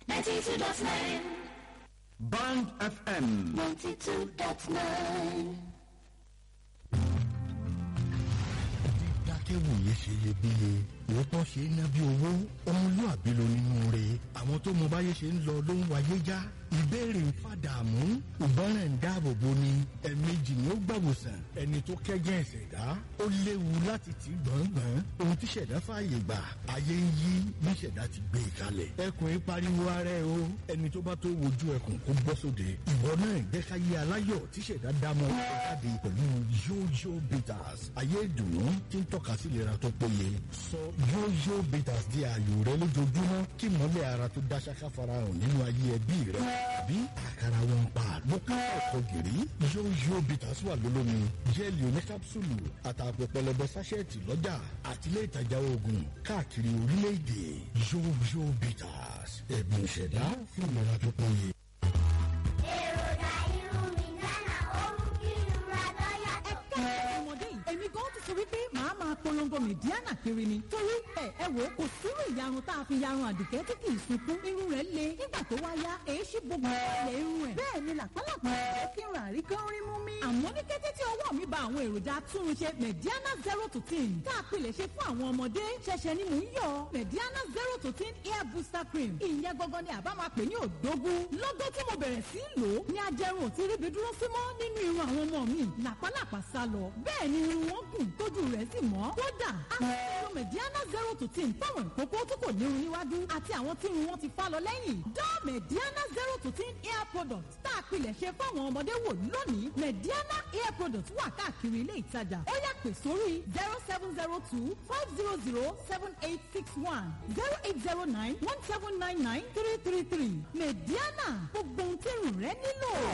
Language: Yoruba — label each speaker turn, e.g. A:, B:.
A: 92.9.
B: Band FM.
A: 92.9.
C: dákẹ́wòye ṣe iyebíye òótọ́ ṣe é ná bí owó ọmọlúàbí ló nínú rẹ̀ àwọn tó mọ báyé ṣe ń lọ ló ń wáyé já ìbéèrè ń fàdààmú ìgbọràn ń dáàbò bo ni ẹ̀ẹ̀mejì ni ó gbàwòsàn ẹni tó kẹ́gẹ́ ìṣẹ̀dá ó léwu láti tì gbọ̀ngbọ̀n ohun tí ṣẹ̀dá fààyè gbà ayé ń yí bí ṣẹ̀dá ti gbé e kalẹ̀ ẹkùn yìí pariwo ara ẹ o ẹni tó bá tó wojú ẹkùn kó bọ́ sóde ìwọ náà jẹ́ ká yé aláyọ̀ tí ṣẹ̀dá dámọ̀ ó jáde pẹ̀lú yóyó bitters ayé ìdùnnú tí ń tọ́ka sí ìlera tó péye sọ yóyó bitters di ààyò rẹ lójoojúmọ́ kí mọ́lẹ̀ ara tó dá ṣáká farahàn nínú ayé ẹbí rẹ bí àkàrà wọn pa ló ká ọkọ gìrì yóyó bitters wà lólómi jẹ́ẹ̀lì oníkápsùlù àtàpọ̀ pẹlẹbẹ sáṣẹ́ẹ̀tì lọ́jà àtìlẹ́ ìtajà oògùn káàkiri orílẹ̀-èdè yóyó bitters ẹ̀bùn ìṣẹ̀dá fún ìlera tó péye.
D: èròjà irun mi gánà ó mú kí irun ra lọ́yà tó
E: ẹ̀ka ọmọdé yìí èmi gan ti sọ wípé màá máa polongo mìdíánà kiri ni torí ẹ ẹ wò ó kò sírú ìyarun tá a fi yarun àdìgẹ́ tí kì í sunkún irun rẹ̀ le nígbà tó wá yá èéṣí gbogbo ilẹ̀ irun rẹ̀ bẹ́ẹ̀ ni làpálàpá ẹ̀ kí n rà rí kán rí mú mi. àmọ́ ní kété tí ọwọ́ mi ba àwọn èròjà túnṣe mẹ̀díánà zero to ten tá a pilẹ̀ ṣe fún àwọn ọmọdé ṣẹ̀ṣẹ̀ ni mò ń yọ mẹ̀díánà zero to ten hair booster cream ìyẹn gangan ni àbá máa pè ní òdógún lọ́gọ́ tí mo bẹ̀rẹ̀ sí í lò ó ní ajẹrun ò ti ríbi dúró sí mọ́ nínú irun àwọn ọmọ mi làpálàpá sá lọ bẹ́ẹ̀ ni irun wọn gùn tójú rẹ̀ sì mọ́ kódà àwọn mẹ̀díánà zero to ten fáwọn ìkókó tí kò nírun níwájú àti àwọn tí irun wọn ti fá lọ lẹ́yìn dá mẹ̀díánà zero to ten hair product tá a pilẹ̀ ṣe fáwọn ọmọdé wò lónìí mẹ̀díánà hair product wà káàkiri ilé ìtajà ó yá pè sórí zero seven zero two five zero zero seven eight six one zero eight zero nine one seven nine nine three three three mẹ̀díánà gbogbo ohun tí irun rẹ nílò.